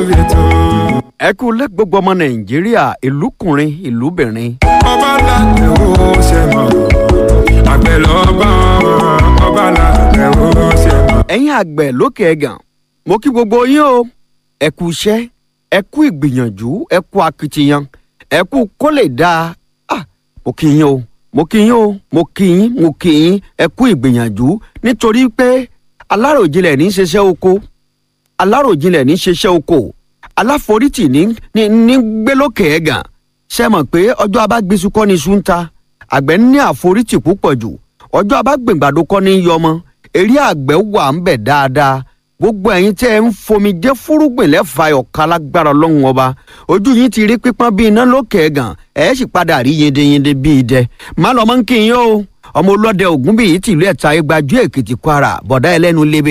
lórí ètò. ẹ kú lẹ́ gbogbo ọmọ nàìjíríà ìlúkùnrin ìlúbìnrin. ọba làgbẹ̀ ó ṣe mọ̀ àgbẹ̀ lọ́ba ọba làgbẹ̀ ó ṣe mọ̀. ẹ̀yin àgbẹ̀ lókè ẹ̀gàn mo kí gbogbo yín o ẹ kú iṣẹ́ ẹ kú ìgbìyànjú ẹ kú akitiyan ẹ kú kó lè dáa ah mo kí yín o mo kí yín o mo kí yín mo kí yín ẹ kú ìgbìyànjú nítorí pé aláròjinlẹ̀ ní í ṣiṣẹ́ oko aláròjinlẹ̀ ní í ṣiṣẹ́ oko aláforítì ní ní ní gbé lókè ẹ̀gàn ṣe mọ̀ pé ọjọ́ abágbésù kọ́ ni iṣu ń ta àgbẹ̀ ní àforítì púpọ̀ jù ọjọ́ abágbèǹgbàdo kọ́ ní yọmọ eré àgbẹ̀ wà ń bẹ̀ dáadáa gbogbo ẹ̀yin tẹ́ ẹ ń fomi jẹ́ fúrúgbìn lẹ́fà ọ̀ka lágbára ọlọ́run ọba ojú yín ti rí pípọ́n bíi iná lókè ẹ̀gàn ẹ̀ sì padà rí yendeyende bíi idẹ má lọ́mọ́ ń kí yín o ọmọ olóde ògún bíi tìlú ẹ̀ta igbajú èkìtì kwara bọ̀dá ẹlẹ́nu lebe